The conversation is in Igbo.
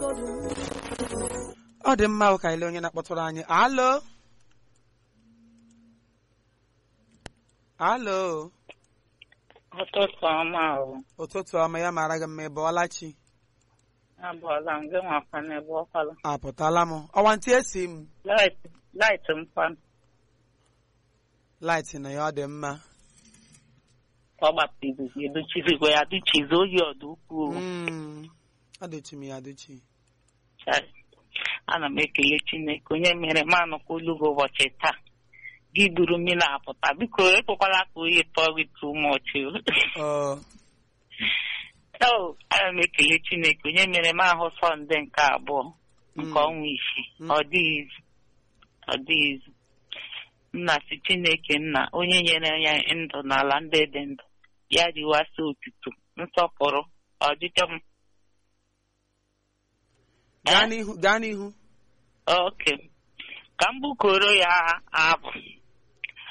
ọ dị mma ka ile onye na-akpọtụrụ anyị alo alo ụtụtụ ọma ahụ ụtụtụ ọma ya mara gị mma ị bọọla chi abụọla m gị nwakwa n'ebe ọkwala apụtala m ọwa ntị esi m laịtị mkpanụ laịtị na ya ọ dị mma ọ gbapiri edochizigwe ya duchizi oyi ọdụ ukwuu Mm, adịchi m ya adịchi Chai. ana m ekele chineke onye mere m anụkwa olu gị ụbọchị taa gị duru mmiri apụta biko ekwekwala ka oyi tọọ gị too much ọ o ana m ekele chineke onye mere m ahụ sọnde nke abụọ nke Mm. ọnwa isii Mm. ọ dịghị izu ọ dịghị izu nna si chineke nna onye nyere ya ndụ n'ala ndị dị ndụ ya riwasị otuto nsọpụrụ ọdịdọ m gaa n'ihu gaa n'ihu oke ka m bukoro ya abụ